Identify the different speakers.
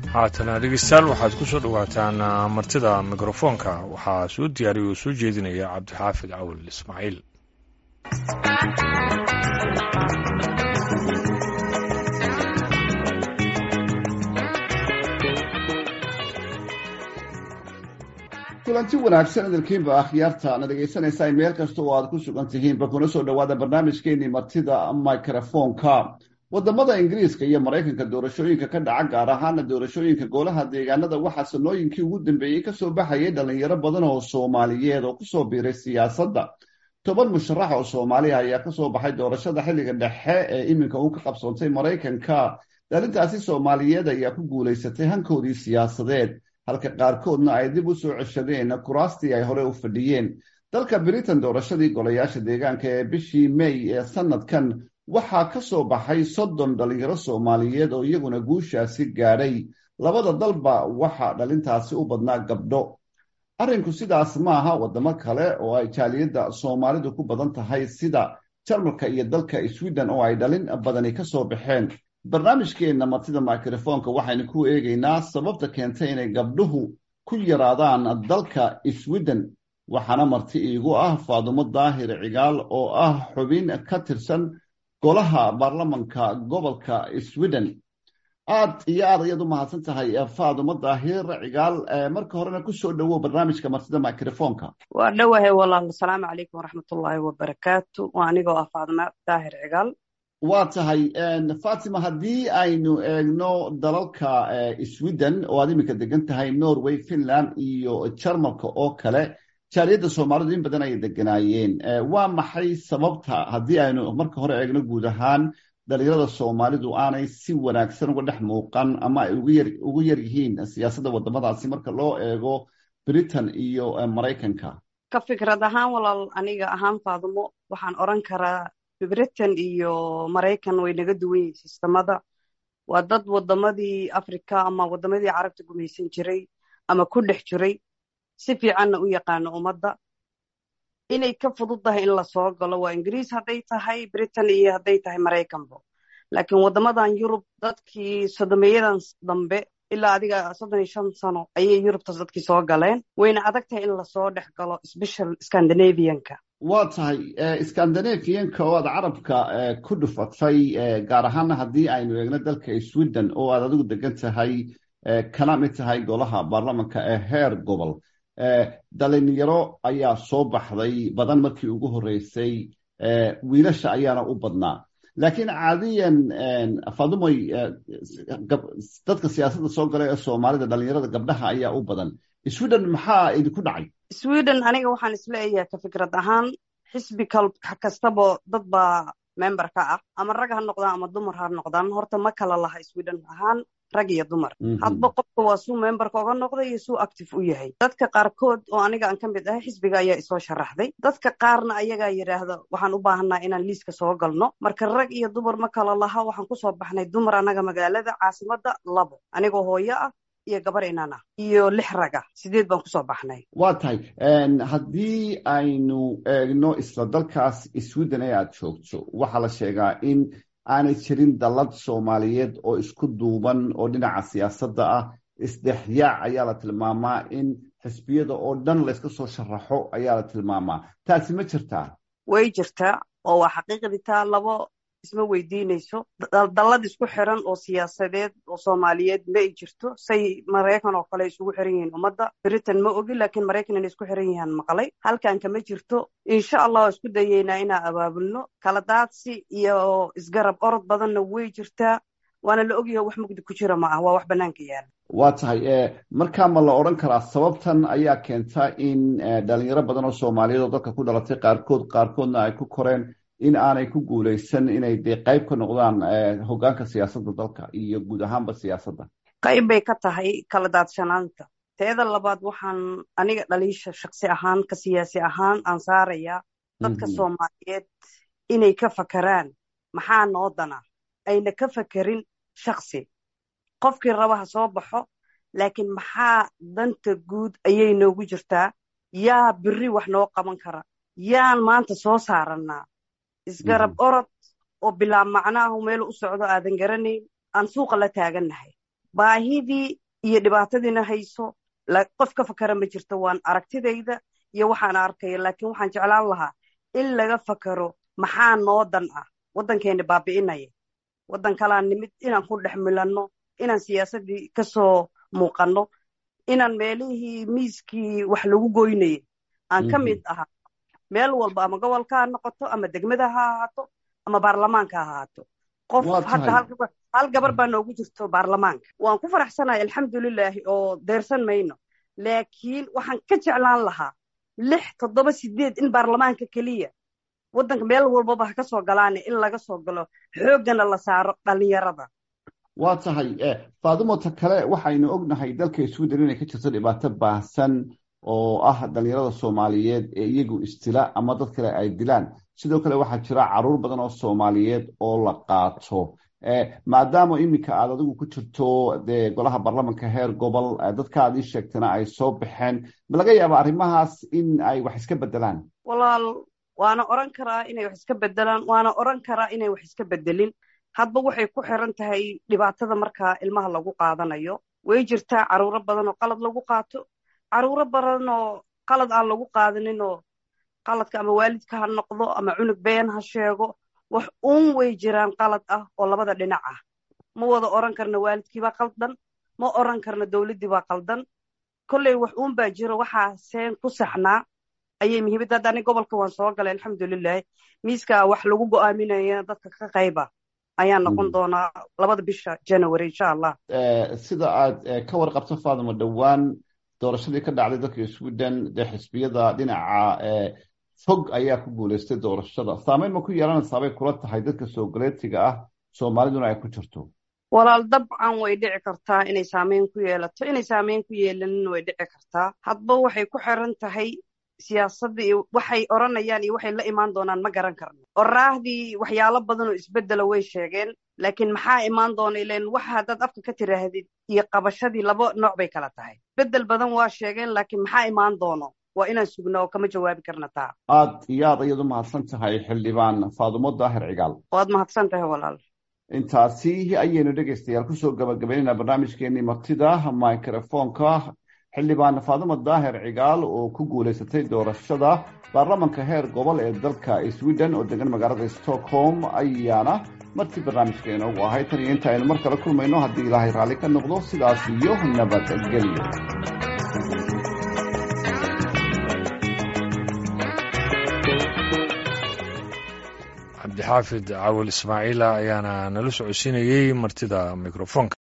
Speaker 1: haatana dhegeystayaal waxaad ku soo dhowaataan martida mikrofoonka waxaa soo diyaariya oo soo jeedinaya cabdixaafid cawal ismaaciil
Speaker 2: kulanti wanaagsan idilkiinba akhyaarta na dhegaysanaysaa meel kasta oo aad ku sugan tihiinba kuna soo dhowaada barnaamijkeenii martida microfoonka wadamada ingiriiska iyo maraykanka doorashooyinka ka dhaca gaar ahaana doorashooyinka golaha deegaanada waxaa sanooyinkii ugu dambeeyey kasoo baxayay dhalinyaro badan oo soomaaliyeed oo kusoo biiray siyaasadda toban musharax oo soomaaliya ayaa kasoo baxay doorashada xilliga dhexe ee iminka uu ka qabsoontay maraykanka dhalintaasi soomaaliyeed ayaa ku guulaysatay hankoodii siyaasadeed halka qaarkoodna ay dib u soo ceshadeen kuraastii ay hore u fadhiyeen dalka britain doorashadii golayaasha deegaanka ee bishii may ee sanadkan waxaa ka soo baxay soddon dhalinyaro soomaaliyeed oo iyaguna guushaasi gaadhay labada dalba waxaa dhalintaasi u badnaa gabdho arrinku sidaas maaha wadamo kale oo ay jaaliyadda soomaalidu ku badan tahay sida jarmalka iyo dalka sweden oo ay dhalin badani kasoo baxeen barnaamijkeenna martida microfoonka waxaynu ku eegaynaa sababta keentay inay gabdhuhu ku yaraadaan dalka sweden waxaana marti iigu ah faadumo daahir cigaal oo ah xubin ka tirsan golaha baarlamanka gobolka sweden aad iyo aad ayaad u mahadsan tahay faadumo daahir cigaal marka horena kusoo dhowow barnaamijka martida microfoonka
Speaker 3: waa dhowahay walaal asalaamu calaykum waraxmatullaahi wabarakaatu waa anigoo ah faadumo daahir cigaal
Speaker 2: waa tahay fatima haddii aynu eegno dalalka sweden oo aad iminka degan tahay norway finland iyo jarmalka oo kale jaaliyadda soomaalidu in badan ayay deganaayeen waa maxay sababta haddii aynu marka hore eegno guud ahaan dhalinyarada soomaalidu aanay si wanaagsan uga dhex muuqan ama ay ugu yar yihiin siyaasadda wadamadaasi marka loo eego britain iyo maraykanka
Speaker 3: ka fikrad ahaan walaal aniga ahaan faadumo waxaan oran karaa britain iyo maraykan way naga duwan yihiin sistamada waa dad wadamadii africa ama wadamadii carabta gumaysan jiray ama ku dhex jiray si fiicanna u yaqaano ummadda inay ka fudud tahay in lasoo galo waa ingiriis hadday tahay britain iyo hadday tahay maraykanbo laakiin waddamadan yurub dadkii sodomeeyadan dambe ilaa adiga soddon iyo shan sano ayay yurubtas dadkii soo galeen wayna adag tahay in lasoo dhex galo special scandinavianka
Speaker 2: waa tahay scandinavianka oo aad carabka ku dhufatay gaar ahaana haddii aynu eegno dalka sweden oo aad adigu degan tahay kana mid tahay golaha baarlamanka ee heer gobol dhalinyaro ayaa soo baxday badan markii ugu horreysay wiilasha ayaana u badnaa laakiin caadiyan fadumoy dadka siyaasadda soo gala ee soomaalida dhalinyarada gabdhaha ayaa u badan sweden maxaa idinku dhacay
Speaker 3: sweden aniga waxaan isleeyahay ka fikrad ahaan xisbi kastabo dad baa member ka ah ama rag ha noqdaan ama dumar ha noqdaan horta ma kala laha sweden ahaan rag iyo dumar hadba qofka waa suu memberka oga noqday iyo suu active u yahay dadka qaarkood oo aniga aan ka mid ahay xisbiga ayaa isoo sharaxday dadka qaarna ayagaa yidhaahda waxaan u baahanaa inaan liiska soo galno marka rag iyo dumar ma kala laha waxaan kusoo baxnay dumar anaga magaalada caasimadda labo anigoo hooyo ah iyo gabar inan ah iyo lix raga sideed baan kusoo baxnay
Speaker 2: waa tahay haddii aynu eegno isla dalkaas sweden ee aad joogto waxaa la sheegaa in aanay jirin dallad soomaaliyeed oo isku duuban oo dhinaca siyaasadda ah isdhexyaac ayaa la tilmaamaa in xisbiyada oo dhan layska soo sharaxo ayaa la tilmaamaa taasi ma jirtaa
Speaker 3: way jirtaa oo waa xaqiiqditaa labo isma weydiinayso dallad isku xiran oo siyaasadeed oo soomaaliyeed ma ay jirto say maraykan oo kale isugu xiran yihiin ummadda britain ma ogi laakiin maraykan inay isku xiran yihiin maqlay halkanka ma jirto insha allah waa isku dayeynaa inaan abaabulno kala daadsi iyo isgarab orod badanna way jirtaa waana la ogyaho wax mugdi ku jira ma ah waa wax bannaanka yaala
Speaker 2: waa tahay markaa ma la odhan karaa sababtan ayaa keenta in dhalinyaro badan oo soomaaliyeed oo dalka ku dhalatay qaarkood qaarkoodna ay ku koreen in aanay ku guulaysan inay dee qayb ka noqdaan hoggaanka siyaasadda dalka iyo guud ahaanba siyaasadda
Speaker 3: qayb bay ka tahay kala daadsanaanta teeda labaad waxaan aniga dhaliisha shaksi ahaan ka siyaasi ahaan aan saarayaa dadka soomaaliyeed inay ka fakeraan maxaa noo dana ayna ka fakerin shaksi qofkii raba ha soo baxo laakiin maxaa danta guud ayay noogu jirtaa yaa biri wax noo qaban kara yaan maanta soo saarannaa isgarab orod oo bilaab macnaahu meel u socdo aadan garanayn aan suuqa la taagannahay baahidii iyo dhibaatadiina hayso qof ka fakara ma jirto waan aragtidayda iyo waxaan arkaya laakiin waxaan jeclaan lahaa in laga fakaro maxaa noo dan ah waddankeena baabi'inaya waddan kalaan nimid inaan ku dhex milanno inaan siyaasaddii kasoo muuqanno inaan meelihii miiskii wax lagu goynayay aan ka mid ahaa meel walba ama gobolka ha noqoto ama degmada ha ahaato ama baarlamaanka ha ahaato qof hadda hal gabar baa noogu jirto baarlamaanka waan ku faraxsanahay alxamdulilaahi oo deyrsan mayno laakiin waxaan ka jeclaan lahaa lix toddoba sideed in baarlamaanka keliya waddanka meel walbaba ha ka soo galaane in laga soo galo xooggana la saaro dhalinyarada
Speaker 2: waa tahay faadimota kale waxaynu ognahay dalka sweden inay ka jirto dhibaato baahsan oo ah dhalinyarada soomaaliyeed ee iyagu istila ama dad kale ay dilaan sidoo kale waxaa jira caruur badan oo soomaaliyeed oo la qaato maadaama iminka aad adigu ku jirto dee golaha baarlamanka heer gobol dadka aad ii sheegtana ay soo baxeen ma laga yaaba arrimahaas in ay wax iska bedelaan
Speaker 3: walaal waana oran karaa inay wax iska bedelaan waana oran karaa inay wax iska bedelin hadba waxay ku xiran tahay dhibaatada markaa ilmaha lagu qaadanayo way jirtaa caruuro badan oo qalad lagu qaato caruuro badan oo qalad aan lagu qaadanin oo qaladka ama waalidka ha noqdo ama cunug been ha sheego wax uun way jiraan qalad ah oo labada dhinac ah ma wada oran karna waalidkiibaa qaldan ma oran karna dowladdiibaa qaldan kolley wax uun baa jiro waxaa seen ku saxnaa ayay muhiimadda hadda ani gobolka waan soo galay alxamdulilahi miiska wax lagu go'aaminaya dadka ka qayba ayaa noqon doonaa labada bisha january insha allah
Speaker 2: sida aad ka warqabto faadimo dhowaan doorashadii ka dhacday dalka sweden dee xisbiyada dhinaca fog ayaa ku guuleystay doorashada saameyn ma ku yeelanaysaa bay kula tahay dadka soogaleetiga ah soomaaliduna ay ku jirto
Speaker 3: walaal dabcan way dhici kartaa inay saameyn ku yeelato inay saameyn ku yeelanin way dhici kartaa hadba waxay ku xiran tahay siyaasadda iyo waxay oranayaan iyo waxay la imaan doonaan ma garan karno oraahdii waxyaalo badan oo isbeddela way sheegeen laakiin maxaa imaan doona ilen waxa haddaad afka ka tiraahdid iyo qabashadii laba nooc bay kala tahay beddel badan waa sheegeen laakiin maxaa imaan doono waa inaan sugna oo kama jawaabi karna taa
Speaker 2: aad iyo aad ayaad u mahadsan tahay xildhibaan faadumo daahir cigaal
Speaker 3: waad mahadsan tahay walaal
Speaker 2: intaasi ayaynu dhegaystayaal kusoo gabagabaynaynaa barnaamijkeenii martida microfonka xildhibaan faadumo daahir cigaal oo ku guulaysatay doorashada baarlamanka heer gobol ee dalka sweden oo degan magaalada stockholm ayaana martii barnaamijka inoogu ahay tan iyo inta aynu mar kale kulmayno haddii ilaahay raalli ka noqdo sidaas iyo nabadgelyo
Speaker 1: cabdixaafid cawil ismaaciila ayaana nala socodsiinayey martida microfonka